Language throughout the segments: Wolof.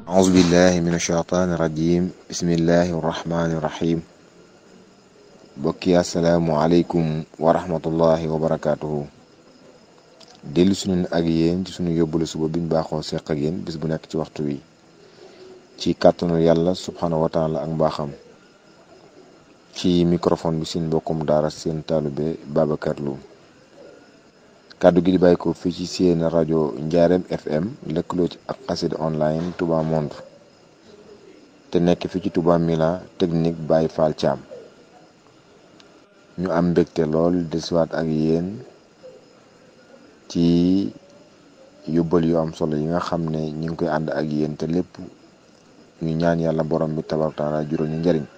أعوذ بالله من الشيطان الرجيم بسم الله الرحمن الرحيم bokki asalaamualeykum wa rahmatullahi wa barakaatuhu dellu suñu ak yéen ci suñu yóbbulu suba biñ baaxoo seq ak yéen bis bu nekk ci waxtu wi ci kàttanu yàlla subhanahu wa taala ak mbaaxam ci microphone bi seen mbokkum daara seen taalube Babacar Lo kàddu gi di bàyyi ko fii ci seen rajo Njaareem FM lëkkaloo ci ak xasida online Touba Monde te nekk fii ci Touba Mila technique Baye Fall Thiam ñu am mbégte lool desiwaat ak yéen ci yóbbal yu am solo yi nga xam ne ñu ngi koy ànd ak yéen te lépp ñu ñaan yàlla borom bi tabaaraka taala juróom ñu njëriñ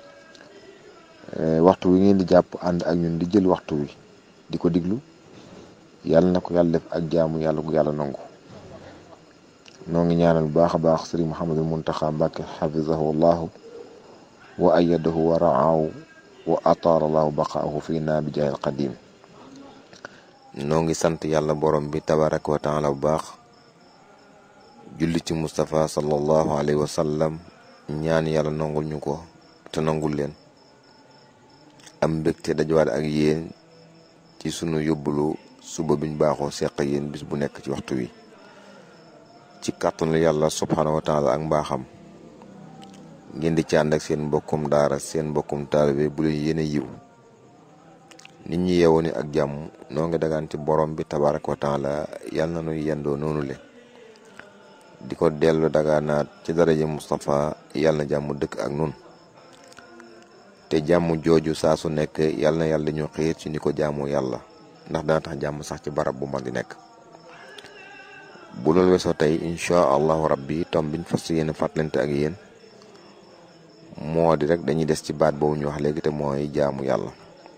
waxtu wi ngeen di jàpp ànd ak ñun di jël waxtu wi di ko diglu yàlla na ko yàlla def ak jaamu yàlla ko yàlla nangu noo ngi ñaanal bu baax a baax sëriñ Mouhamadul Muntaxa Mbàkke xafizahu llahu wa ayadahu wa raahu wa ataara allahu baqaahu fii naa bi jaahil qadim noo ngi sant yàlla borom bi tabaraka wa taala bu baax julli ci Moustapha sallallahu alayhi wa sallam ñaan yàlla nangul ñu ko te nangul leen am mbégte dajawaat ak yéen ci sunu yóbbulu suba biñ baaxoo seq yéen bis bu nekk ci waxtu wi ci kàttanu yàlla subhanahu wa taala ak mbaaxam ngeen di ci ànd ak seen mbokkum daara seen mbokkum taalibe bu leen yéene yiw nit ñi yeewoo ni ak jàmm noo ngi dagaan ci borom bi tabaraka wa taala yàlla na nuy yendoo noonu le di ko dellu dagaanaat ci daraja Moustapha yàlla na jàmm dëkk ak nun te jàmm jooju saa su nekk yàlla na yàlla dañu xiir ci ni ko jaamoo yàlla ndax dana tax jàmm sax ci barab bu mag di nekk bu loolu weesoo tey incha allahu rabbi tom biñ fas yéene fàttalante ak yéen moo di rek dañuy des ci baat boobu ñu wax léegi te mooy jaamu yàlla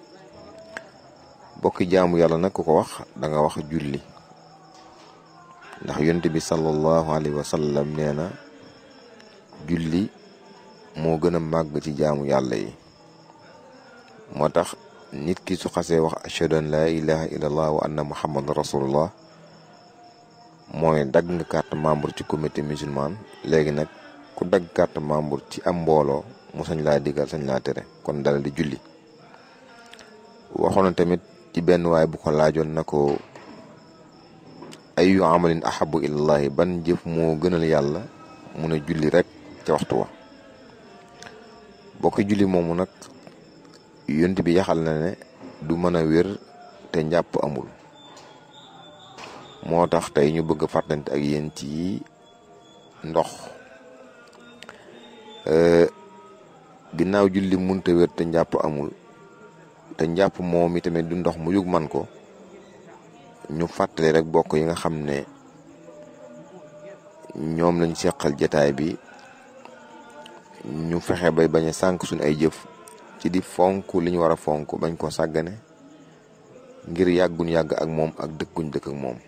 bokki jaamu yàlla nag ku ko wax da nga wax julli ndax yonent bi sallallahu alayhi wa sallam nee na julli moo gën a màgg ci jaamu yàlla yi moo tax nit ki su xasee wax ashhadu an laa ilaha illallah wa anna muhammadan rasulullah mooy dagg nga carte membre ci comité musulman léegi nag ku dagg carte membre ci am mbooloo mu sañ laa digal sañ laa tere kon dala di julli waxoon na tamit ci benn waay bu ko laajoon na ko ayu amalin ahabu ilallahi ban jëf moo gënal yàlla mu ne julli rek ca waxtu wa bokki julli moomu nag yont bi yaxal na ne du mën a wér te njàpp amul moo tax tey ñu bëgg a fàttante ak yéen ci ndox ginnaaw julli munta wér te njàpp amul te njàpp moom itamit du ndox mu yug man ko ñu fàttali rek bokk yi nga xam ne ñoom lañ seqal jataay bi ñu fexe bay bañ a sànk suñu ay jëf ci di fonk li ñu war a fonk bañ ko sàggane ngir yàgguñ yàgg ak moom ak dëkkuñ dëkk ak moom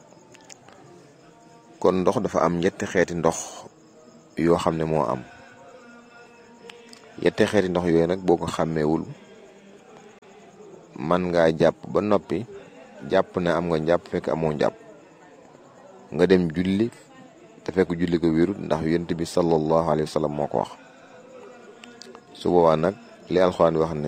kon ndox dafa am ñetti xeeti ndox yoo xam ne moo am yette xeeti ndox yooyu nag boo ko xàmmeewul man ngaa jàpp ba noppi jàpp ne am nga jàpp fekk amoo jàpp nga dem julli te fekk julli ko wérut ndax yonent bi sallallahu alayhi wa sallam moo ko wax su boobaa nag li alxuraan wax ne